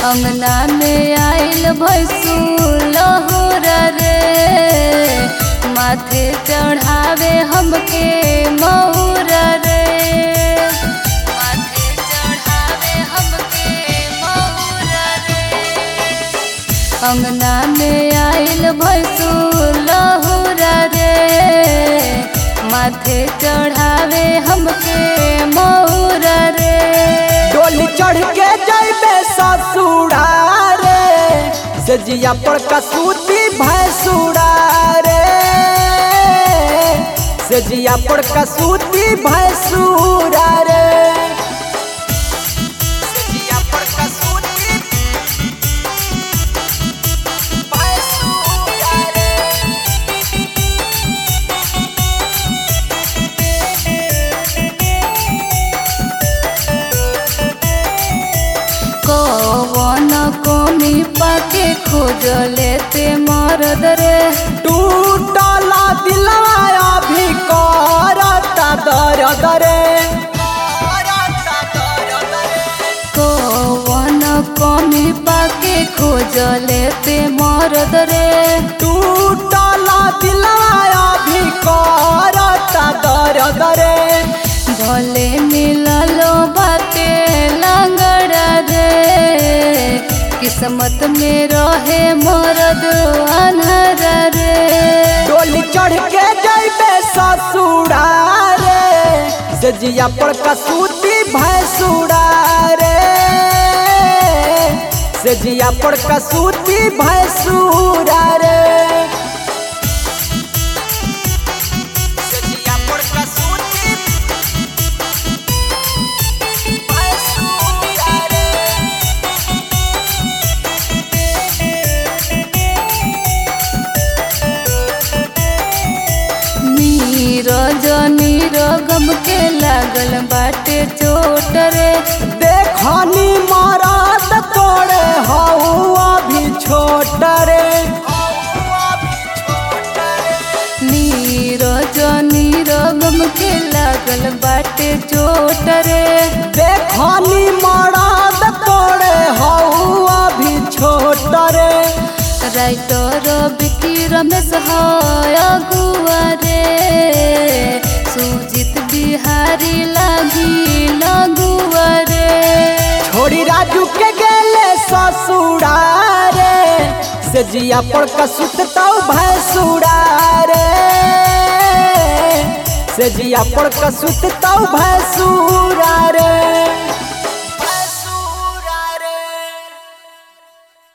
अंगना में आइल भैसू लहुरा रे माथे चढ़ावे हमके मौरा रे माथे चढ़ावे हमके मौरा रे अंगना में आइल भैसू लहुरा रे माथे चढ़ावे हमके मौरा रे डोली चढ़ के जैबे ससुरा रे से जिया पर कसूती भैंसुरा रे से जिया पर कसूती भैंसुरा रे से जिया पर कसूती भैंसुरा रे कौन कोमी पाके खोज लेते मरद रे टूटला दिलवा अभी करता दर्द रे कौन कोमी पाके खोज लेते मरद रे टूटला दिलवा अभी करता दर्द रे भले मिललो बाटे लंगड़ा रे किस्मत में रहे मरद अनहरा रे डोली चढ़ के जैबे ससुरा रे से जिया पर कसूती भैंसुरा रे से जिया पर कसूती भैंसुरा रे से जिया पर कसूती भैंसुरा रे नीरज नीरगम के लागल बाटे चोट रे देखनी मराद तोड़े हऊ अभी छोट रे नीरज नीरगम के लागल बाटे चोट रे देखनी मराद तोड़े हऊ अभी छोट रे राइटर बिकी रमेश हाय गुआ रे सुजित बिहारी लागी लगुआ रे छोड़ी राजू के गेले ससुरा रे से जिया पर कसुत तो भैंसुरा रे से जिया पर कसुत तो भैंसुरा